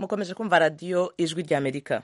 mukomeje kumva radiyo ijwi ry'amerika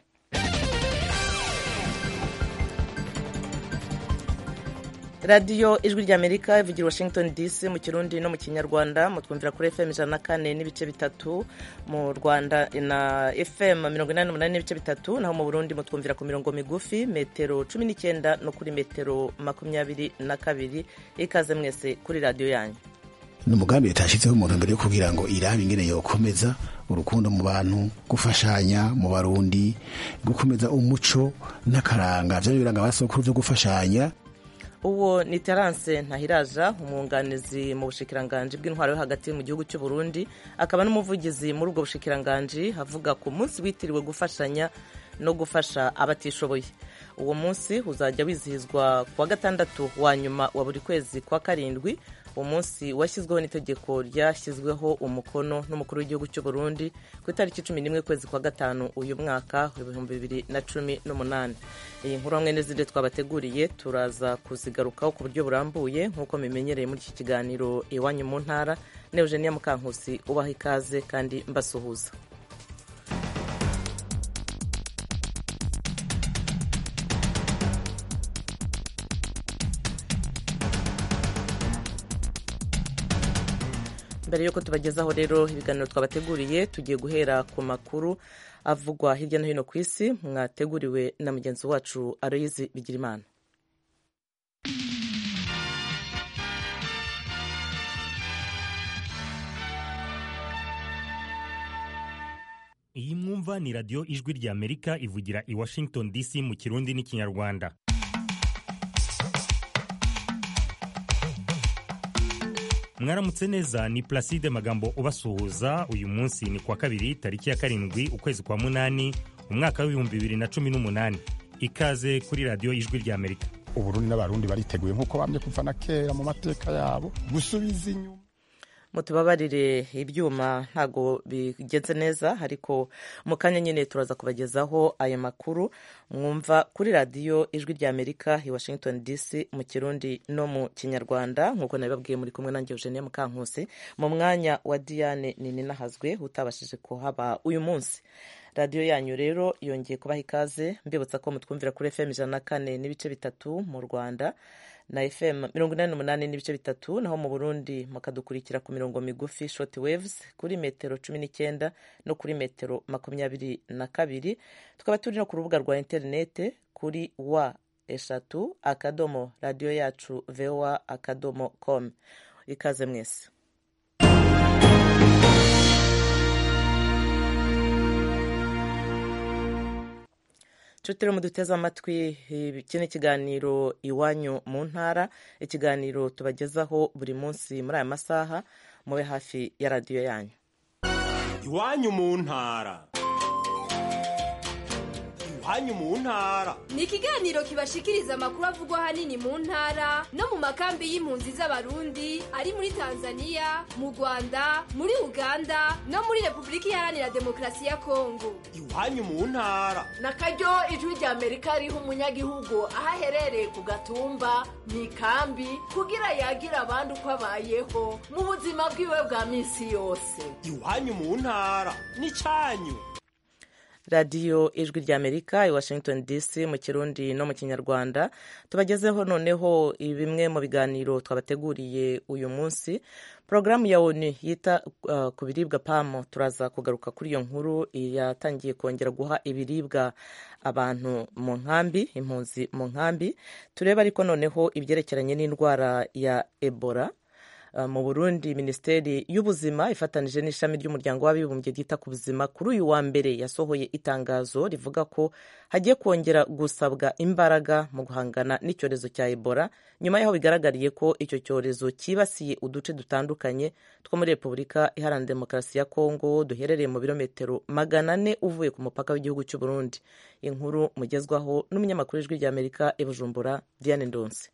radiyo ijwi ry'amerika ivugira washington dc mu kirundi no mu kinyarwanda mutwumvira kuri fm ijana na kane n'ibice bitatu mu rwanda na fm mirongo inani n'umunani n'ibice bitatu naho mu burundi mutwumvira ku mirongo migufi metero cumi n'icyenda no kuri metero makumyabiri na kabiri ikaze mwese kuri radiyo yanyu ni umugambi leta yashyizeho umuntu mbere yo kugira ngo irabe ingene yokomeza urukundo mu bantu gufashanya mu barundi gukomeza umuco n'akaranga byari biranga abasokuru byo gufashanya uwo ni terance ntahiraja umwunganizi mu bushikiranganji bw'intwaro yo hagati mu gihugu cy'u Burundi akaba n'umuvugizi muri ubwo bushikiranganji avuga ku munsi witiriwe gufashanya no gufasha abatishoboye uwo munsi uzajya wizihizwa ku wa gatandatu wa nyuma wa buri kwezi kwa karindwi uwo munsi washyizweho n'itegeko ryashyizweho umukono n'umukuru w'igihugu cy'u Burundi ku itariki cumi n'imwe kwezi kwa gatanu uyu mwaka ibihumbi bibiri na cumi n'umunani iyi nkuru hamwe n'izindi twabateguriye turaza kuzigarukaho ku buryo burambuye nk'uko mimenyereye muri iki kiganiro iwanyu mu ntara ne Eugenia Mukankusi ubaha ikaze kandi mbasuhuza mbere y'uko tubagezaho rero ibiganiro twabateguriye tugiye guhera ku makuru avugwa hirya no hino ku isi mwateguriwe na mugenzi wacu aroyizi bigirimana iyi mwumva ni radiyo ijwi rya amerika ivugira i washington dc mu kirundi n'ikinyarwanda mwaramutse neza ni Placide Magambo ubasuhuza uyu munsi ni kwa kabiri tariki ya karindwi ukwezi kwa munani umwaka w'ibihumbi bibiri na cumi n'umunani ikaze kuri radiyo ijwi rya amerika uburundi n'abarundi bariteguye nk'uko bamye kuva na kera mu mateka yabo gusubiza inyuma mutubabarire ibyuma ntago bigenze neza ariko mu kanya nyine turaza kubagezaho aya makuru mwumva kuri radiyo ijwi rya amerika i washington dc mu kirundi no mu kinyarwanda nk'uko nabibabwiye muri kumwe nanjye eugenie mukankusi mu mwanya wa diane ninahazwe utabashije kuhaba uyu munsi radiyo yanyu rero yongeye kubaha ikaze mbibutsa ko mutwumvira kuri fm ijana na kane n'ibice bitatu mu rwanda na fm mirongo inani n'umunani n'ibice bitatu naho mu burundi mukadukurikira ku mirongo migufi short waves kuri metero cumi n'icyenda no kuri metero makumyabiri na kabiri tukaba turi no ku rubuga rwa interinete kuri wa eshatu akadomo radiyo yacu voa akadomo com ikaze mwese nshuti rero muduteze amatwi iki ni ikiganiro iwanyu mu ntara ikiganiro tubagezaho buri munsi muri aya masaha mube hafi ya radiyo yanyu iwanyu mu ntara iwanyu mu ntara ni ikiganiro kibashikiriza amakuru avugwa ahanini mu ntara no mu makambi y'impunzi z'abarundi ari muri tanzania mu rwanda muri uganda no muri repubulika iharanira demokarasi ya kongo iwanyu mu ntara na karyo ijwi rya amerika riha umunyagihugu aho aherereye ku gatumba mu ikambi kugira yagira abandi uko abayeho mu buzima bwiwe bwa minsi yose iwanyu mu ntara ni cyanyu radiyo ijwi rya amerika i washington dc mu kirundi no mu kinyarwanda tubagezeho noneho bimwe mu biganiro twabateguriye uyu munsi porogaramu ya onu yita uh, ku biribwa pamo turaza kugaruka kuri iyo nkuru yatangiye kongera guha ibiribwa abantu mu nkambi impunzi mu nkambi turebe ariko noneho ibyerekeranye n'indwara ya ebola mu burundi minisiteri y'ubuzima ifatanije n'ishami ry'umuryango w'abibumbye ryita ku buzima kuri uyu wa mbere yasohoye itangazo rivuga ko hagiye kongera gusabwa imbaraga mu guhangana n'icyorezo cya ebola nyuma y'aho bigaragariye ko icyo cyorezo cyibasiye uduce dutandukanye two muri repubulika iharanira demokarasi ya kongo duherereye mu birometero magana ane uvuye ku mupaka w'igihugu cy'u burundi inkuru mugezwaho n'umunyamakuru w'ijwi ry'amerika i bujumbura diane ndonse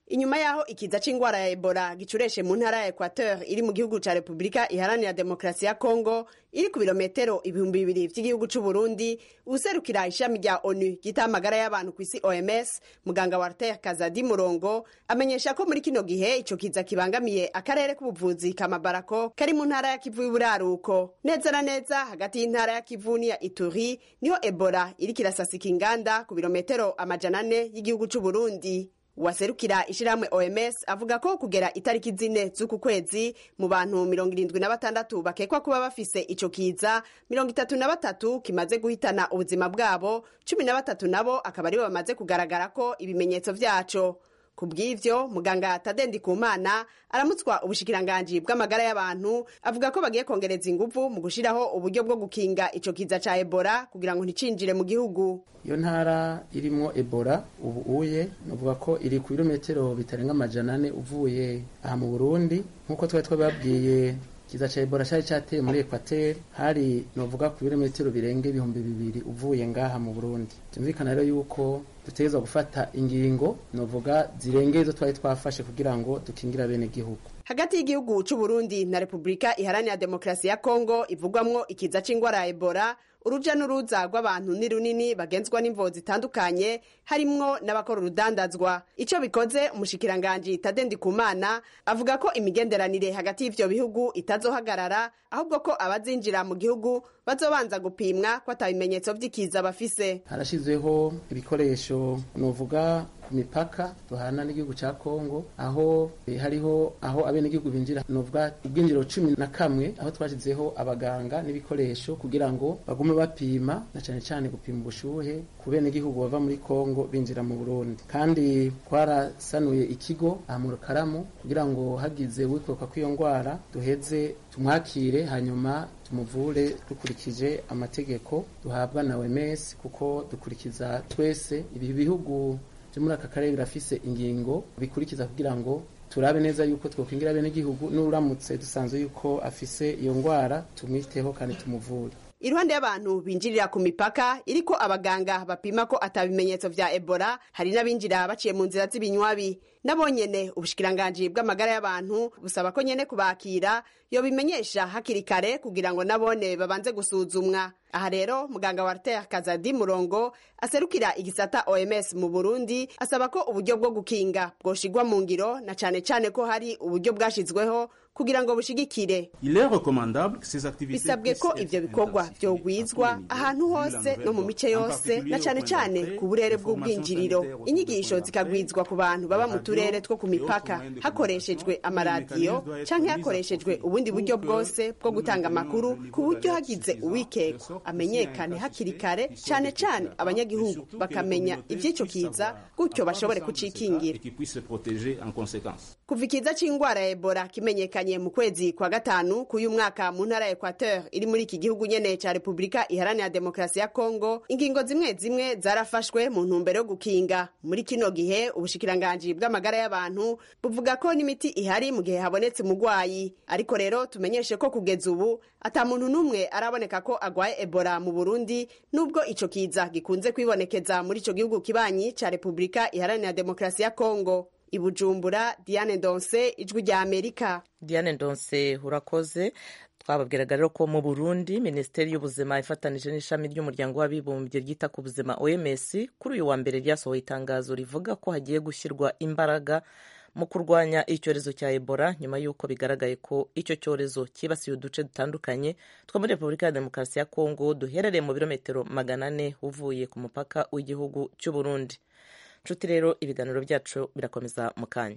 inyuma yaho ikiza c'ingwara ya ebola gicureshe mu ntara ya equateur iri mu gihugu ca repubulika iharanira demokarasi ya kongo iri ku birometero ibihumbi bibiri vy'igihugu c'uburundi userukira ishami rya onu ryita amagara y'abantu ku isi oms muganga walter kazadi murongo amenyesha ko muri kino gihe ico kiza kibangamiye akarere k'ubuvuzi kamabarako kari mu ntara ya kivu y'uburaruko neza na neza hagati y'intara ya kivu n'iya ituri niho ebola iriko irasasika inganda ku birometero amajana ane y'igihugu c'uburundi waserukira ishirahamwe oms avuga ko kugera itariki zine z'uku kwezi mu bantu mirongo irindwi na batandatu bakekwa kuba bafise ico kiza mirongo itatu na batatu kimaze guhitana ubuzima bwabo cumi na batatu nabo akaba aribo bamaze kugaragara ko ibimenyetso vyaco ku bw'ivyo muganga tadendi kumana aramutswa ubushikiranganji bw'amagara y'abantu avuga ko bagiye kongereza inguvu mu gushiraho uburyo bwo gukinga ico kiza ca ebola kugira ngo nticinjire mu gihugu iyo ntara irimwo ebola ubu uye nuvuga ko iri ku birometero bitarenga amajana ane uvuye aha mu burundi nk'uko twari twababwiye kiza ca ebola cari cateye muri ekwateri hari novuga ku birometero birenga ibihumbi bibiri uvuye ngaha mu burundi byumvikana rero yuko dutegerezwa gufata ingingo novuga zirengeye izo twari twafashe kugira ngo dukingira bene gihugu hagati y'igihugu c'uburundi na repubulika iharanira demokarasi ya kongo ivugwamwo ikiza c'ingwara ya ebola uruja n'uruza rw'abantu ni runini bagenzwa n'imvo zitandukanye harimwo n'abakora urudandazwa ico bikoze umushikiranganji tadendi kumana avuga ko imigenderanire hagati y'ivyo bihugu itazohagarara ahubwo ko abazinjira mu gihugu bazobanza gupimwa ko atabimenyetso vy'ikiza bafise harashizweho ibikoresho novuga ku mipaka duhana n'igihugu ca kongo aho eh, hariho aho abenegihugu binjira novuga ubwinjiro cumi na kamwe aho twashizeho abaganga n'ibikoresho kugira ngo bagume bapima na cane cane gupima ubushuhe ku benegihugu bava muri kongo binjira mu burundi kandi twarasanuye ikigo aha mu rukaramu kugira ngo hagize wikoroka kw'iyo ngwara duheze tumwakire hanyuma tumuvure dukurikije amategeko duhabwa na OMS kuko dukurikiza twese ibi bihugu byo muri aka karere birafise ingingo bikurikiza kugira ngo turabe neza yuko twokwingira bene gihugu n'uramutse dusanzwe yuko afise iyo ngwara tumwiteho kandi tumuvure iruhande y'abantu binjirira ku mipaka iriko abaganga bapima ko atabimenyetso vya ebola hari n'abinjira baciye mu nzira z'ibinywabi nabo nyene ubushikiranganji bw'amagara y'abantu busaba ko nyene kubakira yobimenyesha hakiri kare kugira ngo nabone babanze gusuzumwa aha rero muganga walter kazadi murongo aserukira igisata oms mu burundi asaba ko uburyo bwo gukinga bwoshigwa mu ngiro na cane cane ko hari uburyo bwashizweho kugira ngo bushigikire bisabwe ko ivyo bikorwa vyogwizwa ahantu hose no mu mice yose na cane cane ku burere bw'ubwinjiriro inyigisho zikagwizwa ku bantu baba mu turere two ku mipaka hakoreshejwe amaradiyo canke hakoreshejwe ubundi buryo bwose bwo gutanga amakuru ku buryo hagize uwikekwa amenyekane hakiri kare cane cane abanyagihugu bakamenya ivy'ico kiza gutyo bashobore kucikingira kuva ikiza c'ingwara ya ebola kimenyekanye mu kwezi kwa gatanu k'uyu mwaka mu ntara ya equateur iri muri iki gihugu nyene ca repubulika iharanira demokarasi ya kongo ingingo zimwe zimwe zarafashwe mu ntumbero yo gukinga muri kino gihe ubushikiranganji bw'amagara y'abantu buvuga ko n'imiti ihari mu gihe habonetse umugwayi ariko rero tumenyeshe ko kugeza ubu ata muntu n'umwe araboneka ko agwaye ebola mu burundi nubwo ico kiza gikunze kwibonekeza muri ico gihugu kibanyi ca repubulika iharanira demokarasi ya kongo ibujumbura diane ndonse ijwi rya amerika diane ndonse urakoze twababwiraga rero ko mu burundi minisiteri y'ubuzima ifatanije n'ishami ry'umuryango w'abibumbye ryita ku buzima oms kuri uyu wa mbere ryasohoye itangazo rivuga ko hagiye gushyirwa imbaraga mu kurwanya icyorezo cya ebola nyuma y'uko bigaragaye ko icyo cyorezo cyibasiye uduce dutandukanye two muri repubulika ya demokarasi ya kongo duherereye mu birometero magana ane uvuye ku mupaka w'igihugu cy'u burundi nshuti rero ibiganiro byacu birakomeza mu kanya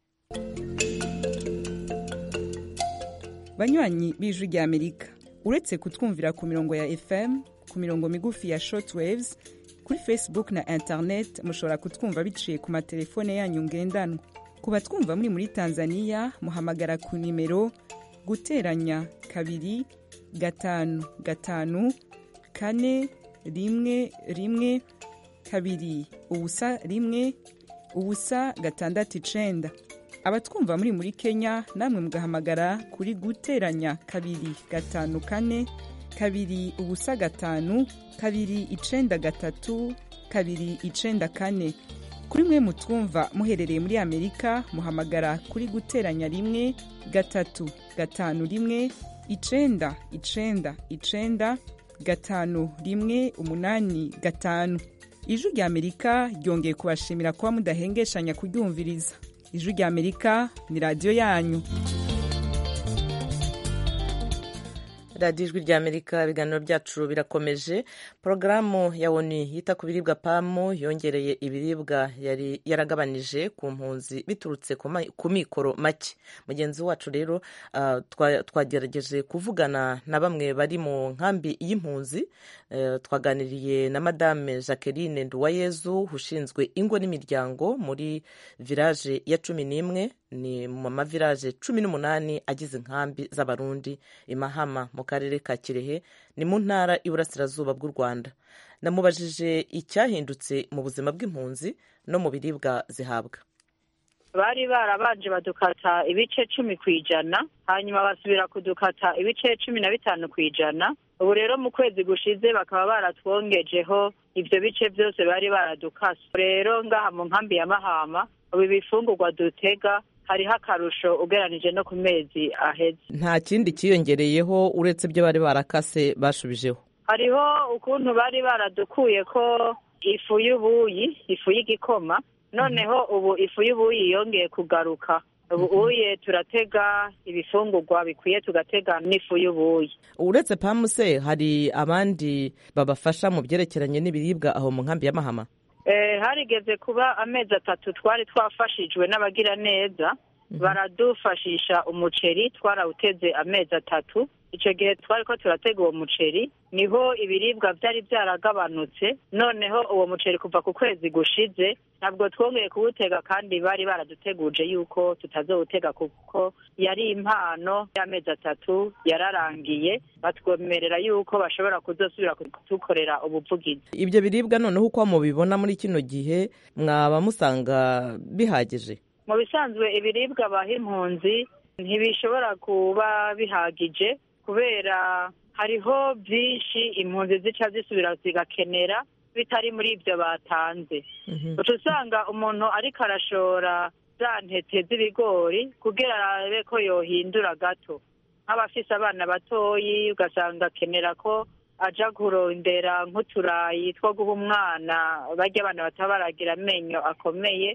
banywanyi b'ijwi rya amerika uretse kutwumvira ku mirongo ya fm ku mirongo migufi ya shortwaves kuri facebook na internet mushobora kutwumva biciye ku matelefone yanyu ngendanwa ku batwumva muri muri tanzania muhamagara ku nimero guteranya kabiri gatanu gatanu kane rimwe rimwe kabiri ubusa rimwe ubusa gatandatu icenda abatwumva muri muri kenya namwe mugahamagara kuri guteranya kabiri gatanu kane kabiri ubusa gatanu kabiri icenda gatatu kabiri icenda kane kuri mwe mutwumva muherereye muri amerika muhamagara kuri guteranya rimwe gatatu gatanu rimwe icenda icenda icenda gatanu rimwe umunani gatanu ijwi rya amerika ryongeye kubashimira kuba mudahengeshanya kuryumviriza ijwi rya amerika ni radiyo yanyu radiyo ijwi rya amerika ibiganiro byacu birakomeje porogaramu ya oni yita ku biribwa pamu yongereye ibiribwa yari yaragabanije ku mpunzi biturutse ku mikoro make mugenzi wacu rero twagerageje kuvugana na bamwe bari mu nkambi y'impunzi twaganiriye na madame jacqueline nduwayezu ushinzwe ingo n'imiryango muri village ya cumi n'imwe ni mu mavilaje cumi n'umunani agize inkambi z'abarundi imahama mu karere ka kirehe ni mu ntara iburasirazuba bw'u rwanda namubajije icyahindutse mu buzima bw'impunzi no mu biribwa zihabwa bari barabanje badukata ibice cumi ku ijana hanyuma basubira kudukata ibice cumi na bitanu ku ijana ubu rero mu kwezi gushize bakaba baratwongejeho ibyo bice byose bari baradukase rero ngaha mu nkambi ya mahama ubu ibifungurwa dutega hariho akarusho ugeranije no ku mezi aheze nta kindi cyiyongereyeho uretse ibyo bari barakase bashubijeho hariho ukuntu bari baradukuye ko ifu y'ubuyi ifu y'igikoma noneho ubu ifu y'ubuyi yongeye kugaruka ubu uye turatega ibifungurwa bikwiye tugatega n'ifu y'ubuyi uretse pamuse hari abandi babafasha mu byerekeranye n'ibiribwa aho mu nkambi ya mahama harigeze kuba amezi atatu twari twafashijwe n'abagira neza baradufashisha umuceri twarawuteze amezi atatu icyo gihe twari ko turatega uwo muceri niho ibiribwa byari byaragabanutse noneho uwo muceri kuva ku kwezi gushize ntabwo twongeye kuwutega kandi bari baraduteguje yuko tutazowutega kuko yari impano y'amezi atatu yararangiye batwemerera yuko bashobora kuzosubira kudukorera ubuvugizi ibyo biribwa noneho uko mubibona muri kino gihe mwaba musanga bihagije mu bisanzwe ibiribwa baha impunzi ntibishobora kuba bihagije kubera hariho byinshi impunzi zica zisubira zigakenera bitari muri ibyo batanze uca usanga umuntu ariko arashora za ntete z'ibigori kugira arabe ko yohindura gato nk'abafise abana batoyi ugasanga akenera ko aja kurondera nk'uturayi two guha umwana barya abana bataba baragira amenyo akomeye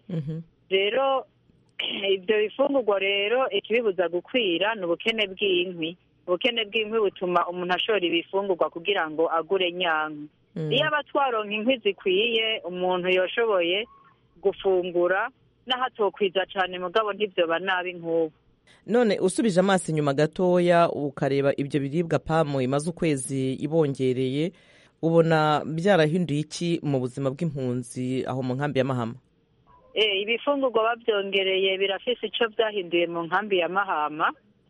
rero ibyo bifungurwa rero ikibibuza gukwira ni ubukene bw'inkwi ubukene bw'inkwi butuma umuntu ashora ibifungurwa kugira ngo agure nyankwi iyo aba twaronka inkwi zikwiye umuntu yashoboye gufungura n'ahatokwiza cyane mugabo ntibyoba nabi nk'ubu none usubije amaso inyuma gatoya ukareba ibyo biribwa pamu imaze ukwezi ibongereye ubona byarahinduye iki mu buzima bw'impunzi aho mu nkambi ya mahama ibifungurwa babyongereye birafise icyo byahinduye mu nkambi ya mahama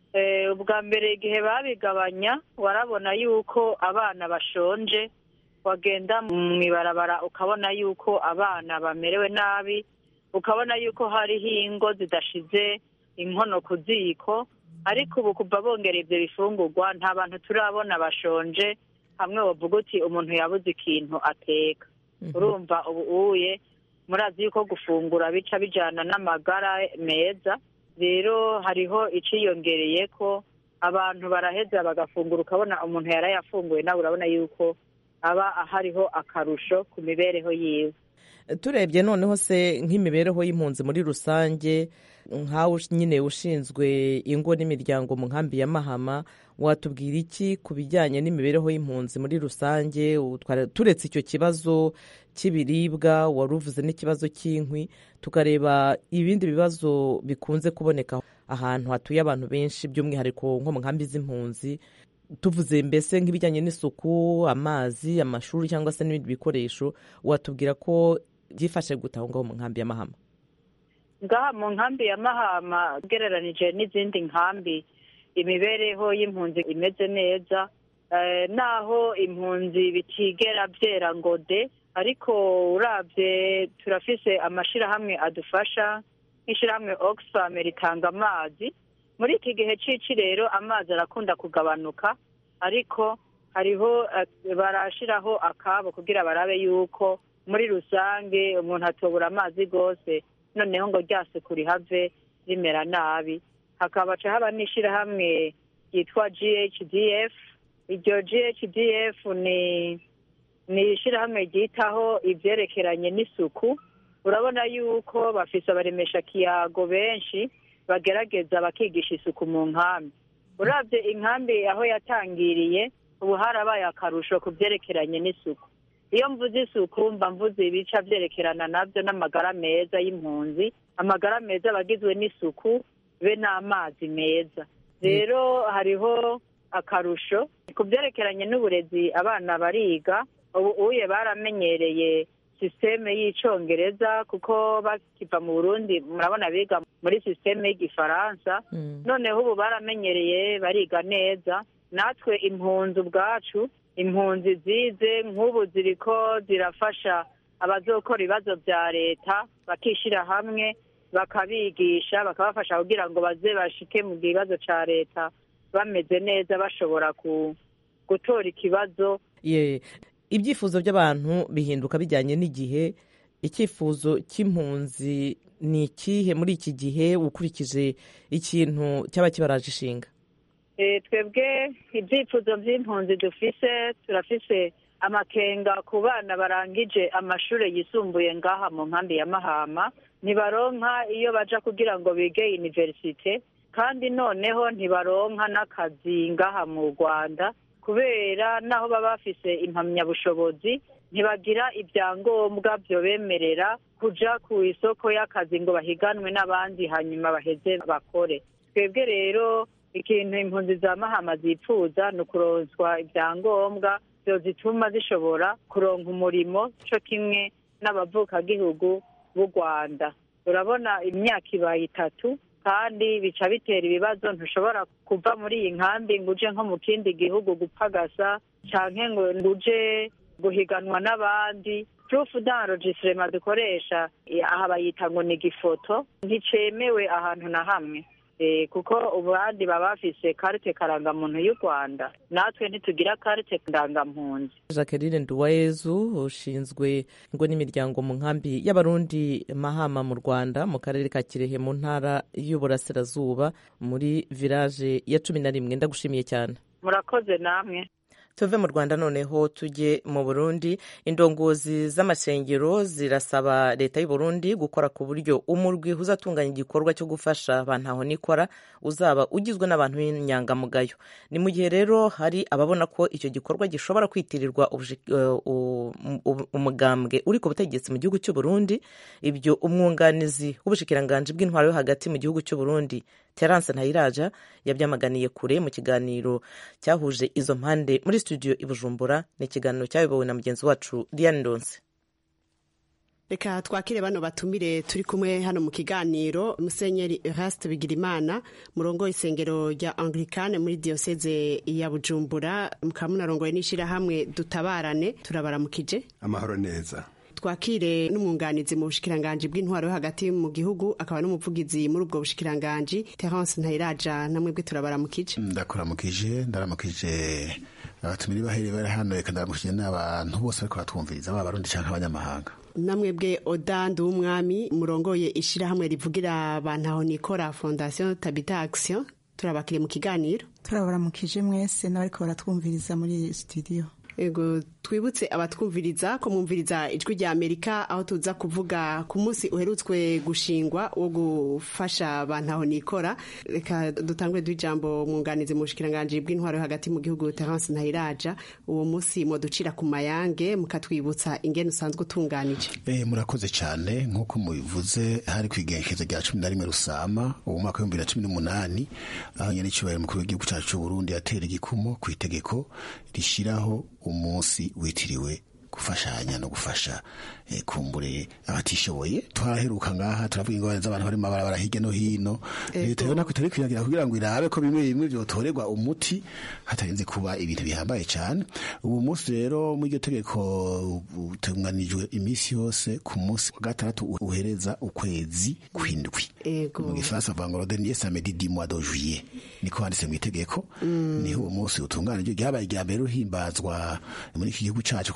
ubwa mbere igihe babigabanya warabona yuko abana bashonje wagenda mu ibarabara ukabona yuko abana bamerewe nabi ukabona yuko hariho ingo zidashize inkono ku ziko ariko ubu kuva bongera ibyo bifungurwa nta bantu turabona bashonje hamwe bavuga uti umuntu yabuze ikintu ateka urumva ubu uye murazi yuko gufungura bica bijyana n'amagara meza rero hariho iciyongereye ko abantu baraheza bagafungura ukabona umuntu yarayafunguye nawe urabona yuko aba hariho akarusho ku mibereho yiwe turebye noneho se nk'imibereho y'impunzi muri rusange nkawe nyine ushinzwe ingo n'imiryango mu nkambi ya mahama watubwira iki ku bijyanye n'imibereho y'impunzi muri rusange turetse icyo kibazo cy'ibiribwa wari uvuze n'ikibazo cy'inkwi tukareba ibindi bibazo bikunze kuboneka ahantu hatuye abantu benshi by'umwihariko nko mu nkambi z'impunzi tuvuze mbese nk'ibijyanye n'isuku amazi amashuri cyangwa se n'ibindi bikoresho watubwira ko byifashe gute aho ngaho mu nkambi ya mahama ngaha mu nkambi ya mahama ugereranije n'izindi nkambi imibereho y'impunzi imeze neza naho impunzi bitigera byera ngo de ariko urabye turafise amashyirahamwe adufasha nk'ishyirahamwe oxfam ritanga amazi muri iki gihe cy'ici rero amazi arakunda kugabanuka ariko hariho barashyiraho akabo kugira barabe yuko muri rusange umuntu atobura amazi rwose noneho ngo rya suku rihave rimera nabi hakaba ca haba n'ishirahamwe ryitwa ghdf iryo ghdf ni ni ishirahamwe ryitaho ivyerekeranye n'isuku urabona yuko bafise abaremesha kiyago benshi bagerageza bakigisha isuku mu nkambi uravye inkambi aho yatangiriye ubu harabaye akarusho ku vyerekeranye n'isuku iyo mvuze isuku mba mvuze ibica vyerekerana navyo n'amagara meza y'impunzi amagara meza aba agizwe n'isuku be n'amazi meza rero hariho akarusho ku vyerekeranye n'uburezi abana bariga ubu uye baramenyereye sisiteme y'icongereza kuko bakiva mu burundi murabona biga muri sisiteme y'igifaransa noneho ubu baramenyereye bariga neza natwe impunzi ubwacu impunzi zize nk'ubu ziriko zirafasha abazokora ibibazo vya leta bakishira hamwe bakabigisha bakabafasha kugira ngo baze bashike mu kibazo ca leta bameze neza bashobora ku gutora ikibazo ye ibyifuzo by'abantu bihinduka bijyanye n'igihe icyifuzo cy'impunzi ni ikihe muri iki gihe ukurikije ikintu cyaba kibaraje ishinga Eh, twebwe ibyifuzo by'impunzi dufise turafise amakenga ku bana barangije amashure yisumbuye ngaha mu nkambi ya mahama ntibaronka iyo baja kugira ngo bige universite kandi noneho ntibaronka n'akazi ngaha mu rwanda kubera naho baba bafise impamyabushobozi ntibagira ibyangombwa byobemerera kuja ku isoko y'akazi ngo bahiganwe n'abandi hanyuma baheze bakore twebwe rero ikintu impunzi za mahama zipfuza ni ukuronswa ibyangombwa byozituma zishobora kuronka umurimo co kimwe n'abavukagihugu b'u rwanda urabona imyaka ibaye itatu kandi bica bitera ibibazo ntushobora kuva muri iyi nkambi ngo uje nko mu kindi gihugu gupagasa canke ngo uje guhiganwa n'abandi proof d'enregistrement dukoresha eh, aha bayita ngo ni igifoto nticemewe ahantu na hamwe Eh, kuko ubandi baba bafise karite karangamuntu y'u rwanda natwe ntitugira karite ndangampunzi jacqueline nduwayezu ushinzwe ingo n'imiryango mu nkambi y'abarundi mahama mu rwanda mu karere ka kirehe mu ntara y'uburasirazuba muri village ya cumi na rimwe ndagushimiye cyane murakoze namwe tuve mu rwanda noneho tujye mu burundi indongozi z'amasengero zirasaba leta y'u burundi gukora ku buryo umurwi uzatunganya igikorwa cyo gufasha abantu aho nikora uzaba ugizwe n'abantu b'inyangamugayo ni mu gihe rero hari ababona ko icyo gikorwa gishobora kwitirirwa ubuji- uh, u- u- umugambwe uri ku butegetsi mu gihugu cy'u burundi ibyo umwunganizi w'ubushikiranganji bw'intwaro yo hagati mu gihugu cy'u burundi terence ntayiraja yabyamaganiye kure mu kiganiro cyahuje izo mpande muri studio i bujumbura ni ikiganiro cyayobowe na mugenzi wacu diane ndonse reka twakire bano batumire turi kumwe hano mu kiganiro musenyeri eraste bigirimana murongo isengero rya anglikane muri diyoseze ya bujumbura mukaba munarongoye n'ishyirahamwe dutabarane turabaramukije amahoro neza twakire n'umwunganizi mu bushikiranganji bw'intwaro yo hagati mu gihugu akaba n'umuvugizi muri ubwo bushikiranganji terence ntayiraja namwe bwe turabaramukije ndakuramukije ndaramukije abatumiri baheri bari hano reka ndaramukije n'abantu bose bariko batwumviriza baba abarundi canke abanyamahanga namwe bwe oda nduwumwami murongoye ishyirahamwe rivugira abantu aho nikora fondation tabita action turabakire mu kiganiro turabaramukije mwese n'abariko baratwumviriza muri iyi studio ego twibutse abatwumviriza ko mwumviriza ijwi rya amerika aho tuza kuvuga ku munsi uherutswe gushingwa wo gufasha abantu aho nikora reka dutangure du'ijambo mwunganizi mu bushikiranganji bw'intwaro yo hagati mu gihugu terence ntayiraja uwo munsi mwoducira ku mayange mukatwibutsa ingene usanzwe utunganije Eh, murakoze cyane nk'uko mubivuze hari ku igenekerezo rya cumi na rimwe rusama uwo mwaka w'ibihumbi bibiri na cumi n'umunani aho nyenicubahiro mukuru w'igihugu cyacu cy'u burundi yatera igikumo ku itegeko rishyiraho umunsi witiriwe gufashanya no gufasha eh, kumbure abatishoboye twaraheruka ngaha turavuga ingorane z'abantu bari mu mabarabara hirya no hino leta yo nako itari kwiragira kugira ngo irabe ko bimwe bimwe vyotorerwa umuti hatarinze kuba ibintu bihambaye cyane ubu munsi rero muri iryo tegeko utunganijwe iminsi yose ku munsi wa gatandatu uhereza ukwezi kw'indwi mu gifaransa bavuga ngo le dernier samedi du mois de juillet niko handitse mu itegeko niho uwo munsi utunganijwe ryabaye irya mbere ruhimbazwa muri iki gihugu cacu ko n'itegeko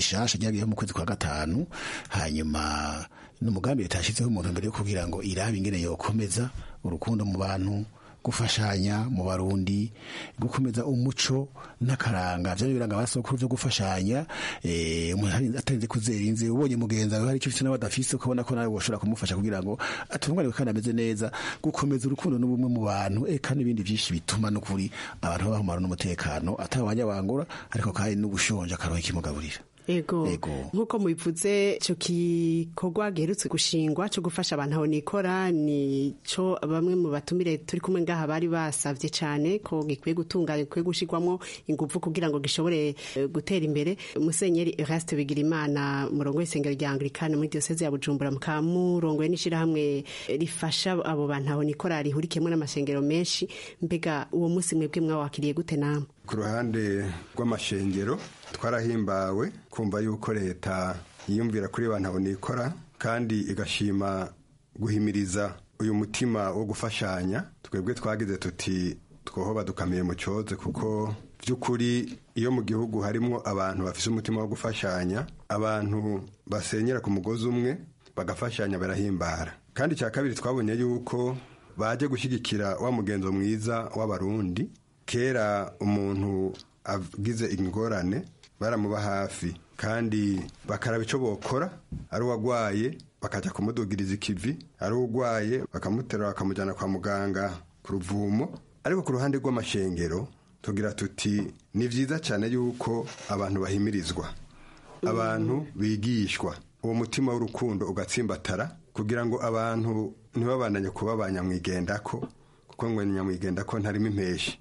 rishasha ryagiyeho mu kwezi kwa gatanu hanyuma n'umugambi leta yashyizeho umuntu mbere yo kugira ngo irabe ingene yokomeza urukundo mu bantu gufashanya mu barundi gukomeza umuco n'akaranga byo biranga abasokuru byo gufashanya eh umuntu atarinze kuzerinze ubonye mugenza we hari icyo nawe adafise ukabona ko nawe woshobora kumufasha kugira ngo atunganirwe kandi ameze neza gukomeza urukundo n'ubumwe mu bantu eh kandi ibindi byinshi bituma no kuri abantu babaho amahoro n'umutekano atabanya bangura ariko kandi n'ubushonje akaroha ikimugaburira ego nk'uko mubivuze icyo gikorwa giherutse gushingwa cyo gufasha abantu aho nikora ni cyo bamwe mu batumire turi kumwe ngaha bari basavye cyane ko gikwiye gutunganya gikwiye gushirwamo ingufu kugira ngo gishobore eh, gutera imbere musenyeri Eraste Bigirimana murongo w'isengero rya Anglikana muri diocese ya Bujumbura mukamurongo n'ishirahamwe rifasha abo bantu aho nikora rihurikiyemo n'amashengero menshi mbega uwo munsi mwebwe mwawakiriye gute namwe ku ruhande rw'amashengero twarahimbawe kumva yuko leta yiyumvira kuri ba ntabonikora kandi igashima guhimiriza uyu mutima wo gufashanya twebwe twagize tuti twoho badukamiye mu cyoze kuko by'ukuri iyo mu gihugu harimo abantu bafite umutima wo gufashanya abantu basenyera ku mugozi umwe bagafashanya barahimbara kandi icya kabiri twabonye yuko baje gushyigikira wa mugenzo mwiza w'abarundi kera umuntu agize ingorane baramuba hafi kandi bakaraba icyo bokora ari uwagwaye bakajya kumudugiriza ikivi ari urwaye bakamuterura bakamujyana kwa muganga ku ruvumo ariko ku ruhande rw'amashengero tugira tuti ni byiza cyane yuko abantu bahimirizwa abantu bigishwa uwo mutima w'urukundo ugatsimbatara kugira ngo abantu ntibabandanye kuba ba nyamwigendako kuko ngo nyamwigendako ntarimo impeshi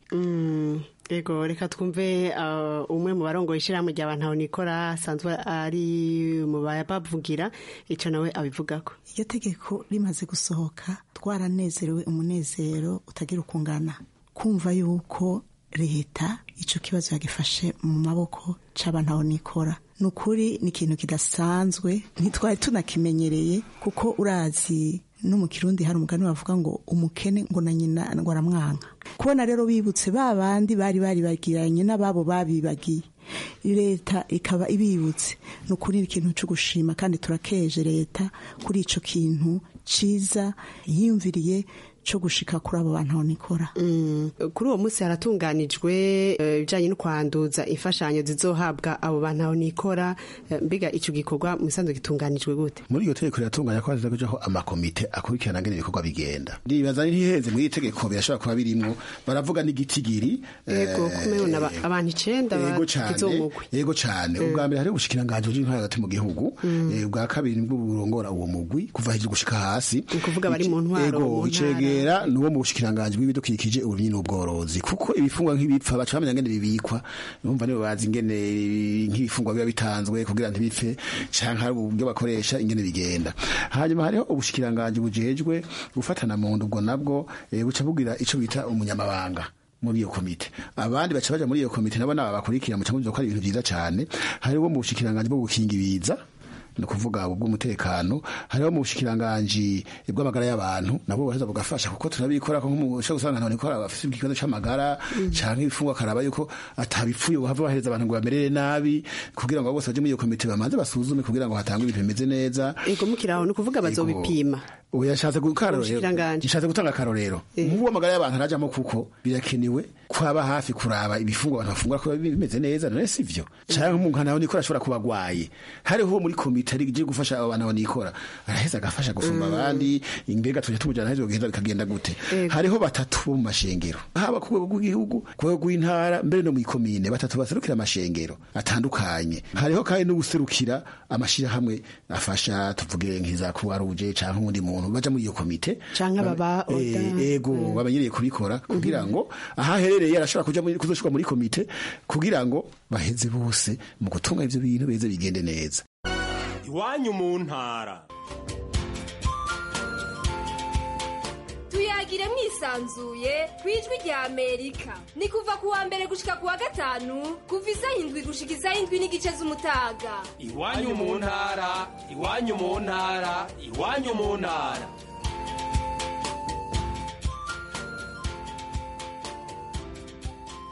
ego reka twumve umwe mu barongo ishyirahamwe rya bantu nikora asanzwe ari mu bavugira icyo nawe abivugako iyo tegeko rimaze gusohoka twaranezerewe umunezero utagira ukungana kumva yuko leta icyo kibazo yagifashe mu maboko cy'abantu aho nikora ni ukuri ni ikintu kidasanzwe ntitwari tunakimenyereye kuko urazi no mu kirundi hari umugani bavuga ngo umukene ngo na nyina ngo aramwanka kubona rero bibutse ba bandi bari bari bagiranye n'ababo babibagiye leta ikaba ibibutse ni ukuri ni ikintu cyo gushima kandi turakeje leta kuri icyo kintu cyiza yiyumviriye cyo gushika kuri abo bantu nikora kuri uwo munsi haratunganijwe ibijyanye no kwanduza imfashanyo zizohabwa abo bantu nikora mbega icyo gikorwa mu isanzwe gitunganijwe gute muri iryo tegeko riratunganya ko haza kujaho amakomite akurikirana ngene ibikorwa bigenda ndibaza ntiheze muri iri tegeko birashobora kuba birimwo baravuga n'igitigiri yego kumena abantu icenda bagize umugwi yego cane ubwa mbere hari ubushikiranganji bw'intwari hagati mu gihugu ubwa kabiri nibwo burongora uwo mugwi kuva hejuru gushika hasi ni ukuvuga bari mu ntwaro mu ntara kwegera nuwo mu bushikiranganje bw'ibidukikije uburimyi n'ubworozi kuko ibifungwa nk'ibipfa baca bamenya ngene bibikwa numva nibo bazi ingene nk'ibifungwa biba bitanzwe kugira ntibipfe canke hari uburyo bakoresha ingene bigenda hanyuma hariho ubushikiranganje bujejwe gufatana mu nda ubwo nabwo buca bugira ico bita umunyamabanga muri iyo komite abandi baca baja muri iyo komite nabo naba bakurikira muca muzi ko ari ibintu vyiza cane hariho mu bushikiranganje bwo gukinga ibiza ni ukuvuga ubw'umutekano hariho mu bushikiranganji bw'amagara y'abantu nabo baheza bugafasha kuko turabikora ko nk'umusha usanga abantu nikora bafite ikibazo c'amagara canke ibifungwa karaba yuko atabipfuye bahava bahereza abantu ngo bamerere nabi kugira ngo bose baje muri iyo komite bamanze basuzume kugira ngo hatangwe ibintu bimeze neza ego mukiraho ni ukuvuga bazobipima ubu yashatse nshatse gutanga akarorero nk'ubu amagara y'abantu arajamo kuko birakenewe kwaba hafi kuraba ibifungwa abantu bafungura ko bimeze neza none sivyo canke umuntu nawe nikora ashobora kuba agwaye hariho muri komite ari je gufasha abo bantu banikora araheza agafasha gusumba abandi imbega tujya tumujana hejuru giheza bikagenda gute hariho batatu bo mu mashengero haba ku rwego rw'igihugu ku rwego rw'intara mbere no mu ikomine batatu baserukira amashengero atandukanye hariho kandi n'uguserukira amashirahamwe afasha tuvuge nk'iza croix rouge canke uwundi muntu baja muri iyo komite canke ababa ego babanyereye kubikora kugira ngo ahaherereye arashobora kuja kuzoshirwa muri komite kugira ngo baheze bose mu gutunga ivyo bintu beze bigende neza iwanyu mu ntara tuyagire mwisanzuye ku ijwi rya amerika ni kuva ku wa mbere gushika ku wa gatanu kuva isaha indwi gushika isaha indwi n'igice z'umutaga iwanyu mu ntara iwanyu mu ntara iwanyu mu ntara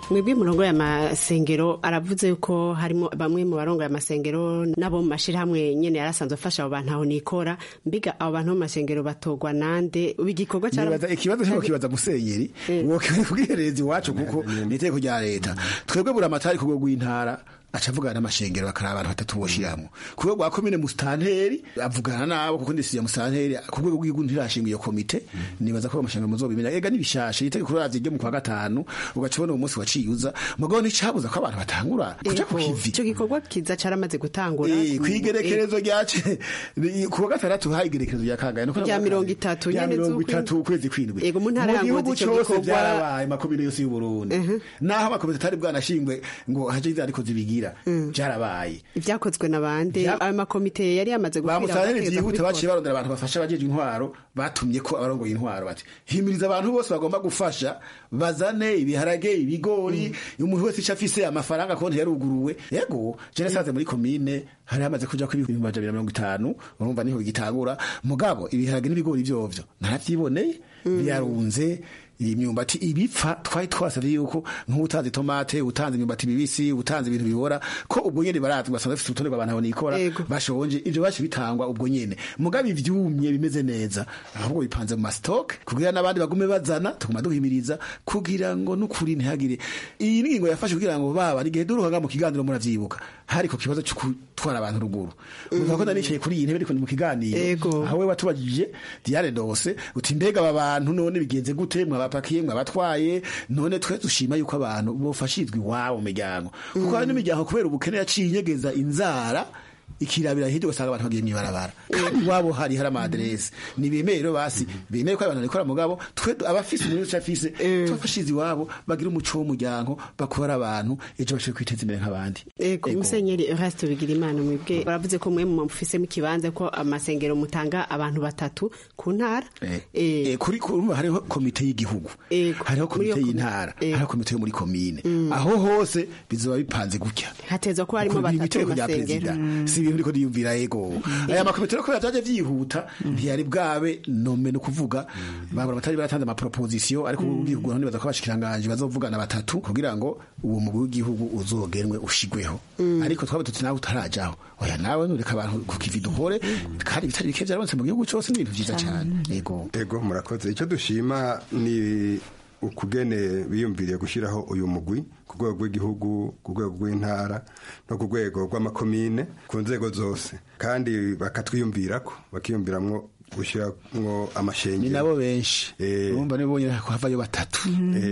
mwebwe murongo y'amasengero aravuze yuko harimo bamwe mu barongo y'amasengero n'abo mu mashyirahamwe nyene yarasanzwe afasha abo bantu aho nikora mbiga abo bantu bo mu masengero batogwa nande ubu igikorwa cyara nibaza ikibazo cyo kibaza musenyeri wokiwe kugihereza iwacu kuko ni itegeko rya leta twebwe buri amatari ku rwego rw'intara aca avugana n'amashengero bakaraba abantu batatu boshiramwo ku rwego rwa komine musitanteri avugana nabo kuko ndisiye musitanteri ku rwego rw'igihugu ntirashinga iyo komite nibaza ko amashengero muzobimenya ega nibishashe itegeko riravye ryo mu kwa gatanu ugaca ubona uwo munsi waciyuza mugabo nticabuza ko abantu batangura kuja ku kivi icyo gikorwa kiza caramaze gutangura Eh, kwigerekerezo ryace ku wa gatandatu haye igerekerezo rya kangahe nuko Rya mirongo itatu rya nyene mirongo z'ukwindwi. itatu ukwezi kwindwi Yego, mu ntara ya Ngozi gihugu ico cose gikorwa- vyarabaye makomine yose y'uburundi naho amakomite atari bwanashingwe ngo haje ariko zibigira vyarabaye ibyakozwe na bande ayo makomite yari yamaze gukwira bamusarere bategereza byihute kubikora. baciye barondera abantu bafasha abajeje intwaro batumye ko abarongoye intwaro bati himiriza abantu bose bagomba gufasha bazane ibiharage ibigori umuntu wese ico afise amafaranga konti yaruguruwe yego je nasanze muri komine hari hamaze kuja ko ibihumbi amajana abiri na mirongo itanu urumva niho bigitangura mugabo ibiharage n'ibigori vyovyo naravyiboneye byarunze imyumbati ibipfa twari twasavye yuko nk'utanze tomate utanze imyumbati mibisi utanze ibintu bibora ko ubwo nyene barazwi basanzwe bafite urutonde rw'abantu aho nikora bashonje ivyo bashi bitangwa ubwo nyene mugabe ivyumye bimeze neza ahubwo bipanze mu mastock kugira n'abandi bagume bazana tuguma duhimiriza kugira ngo n'ukuri ntihagire iyi ngingo yafashe kugira ngo baba igihe duruhaga mu kiganiro muravyibuka hari ku kibazo cyo gutwara abantu ruguru uvuga ko nanicaye kuri iyi ntebe ariko ni mu kiganiro aho we watubajije Diane Dose uti mbega aba bantu none bigenze gute mwabapakiye mwabatwaye none twe dushima yuko abantu bofashizwa iwabo mu miryango kuko hari n'imiryango kubera ubukene yaciye inyegeza inzara ikirabira hirya ugasanga abantu bagiye mw'ibarabara kandi iwabo hari hari amaderesi ntibemeye rero basi bemeye ko abantu babikora mugabo twe abafise umuriro uca afise tubafashize iwabo bagira umuco w'umuryango bakora abantu ejo bashobore kwiteza imbere nk'abandi Ego, musenyeri Erasto Bigirimana mwebwe baravuze ko mwe mufisemo ikibanza ko amasengero mutanga abantu batatu ku ntara Eh, kuri kurumva hariho komite y'igihugu hariho komite y'intara hariho komite yo muri komine aho hose bizoba bipanze gutya hatezwa ko harimo Ku- batatu itegeko mu rya masengero perezida si ibintu riko niyumvira ego aya makomite rero kubera vyaje vyihuta ntiyari bwabe nome no kuvuga babura batari baratanze amaproposition ariko ugihugu nibaza ko abashikiranganje bazovugana batatu kugira ngo uwo mugwi w'igihugu uzogenwe ushigweho ariko twabe tuti nawe utarajaho oya nawe nureka abantu ku kivi duhore kandi bitari bike vyarabonetse mu gihugu cose n'ibintu vyiza cane ego ego murakoze icyo dushima ni ukugene biyumviriye gushyiraho uyu mugwi ku rwego rw'igihugu ku rwego rw'intara no ku rwego rw'amakomine ku nzego zose kandi bakatwiyumvirako bakiyumviramwo gushyiramo amashengero ni nabo benshi urumva nibo bonyine ko havayo batatu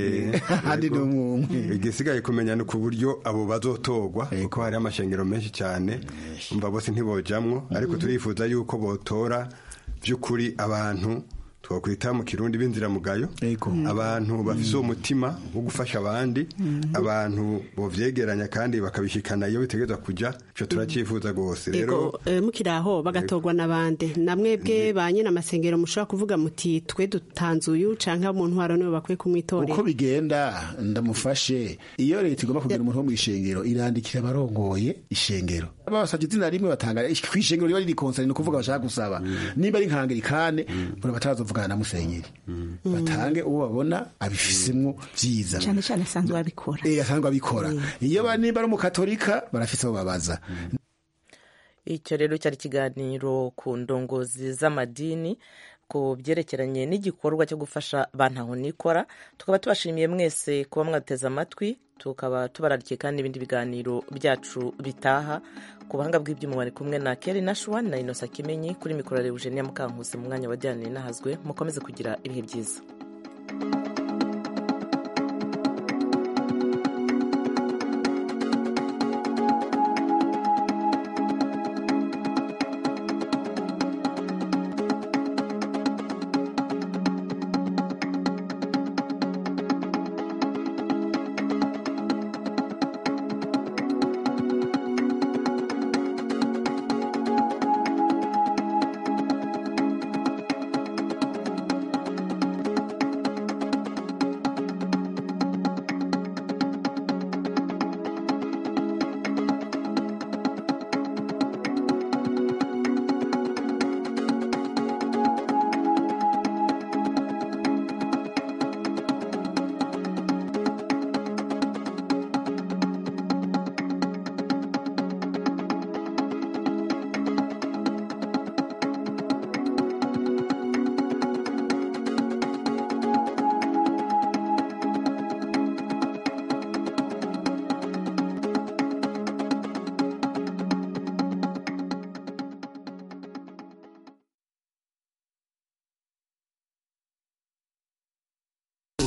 handi ni umwe igisigaye kumenya ni ku buryo abo bazotogwa kuko hari amashengero menshi cyane umva bose ntibojamwo ariko turifuza yuko botora by'ukuri abantu twakwita mu kirundi b'inziramugayo abantu bafise uwo mutima wo gufasha abandi abantu bovyegeranya kandi bakabishikana iyo bitegerezwa kuja ico turacyifuza rwose rero Ego, eh, mukiri aho bagatogwa n'abande namwebwe ba nyine amasengero mushobora kuvuga muti twe dutanze uyu canke mu ntwaro nibo bakwiye kumwitorera uko bigenda ndamufashe iyo leta igomba kugira umuntu wo mu ishengero irandikira abarongoye ishengero babasabye izina rimwe batanga ku ishengero riba riri konsani ni ukuvuga bashaka gusaba niba ari nkangirikane buri batarazovugana na musenyeri batange uwo babona abifisemwo vyiza cyane cyane asanzwe abikora Eh, asanzwe abikora iyo ba- niba ari umukatolika barafise abo babaza icyo rero cyari ikiganiro ku ndongozi z'amadini ku byerekeranye n'igikorwa cyo gufasha bantaho nikora tukaba tubashimiye mwese kuba mwateze amatwi tukaba tubararikiye kandi n'ibindi biganiro byacu bitaha ku buhanga bw'ibyuma bari kumwe na keri nashwa na inosa kimenyi kuri mikoro ya eugenia mukankusi mu mwanya wa diane nahazwe mukomeze kugira ibihe byiza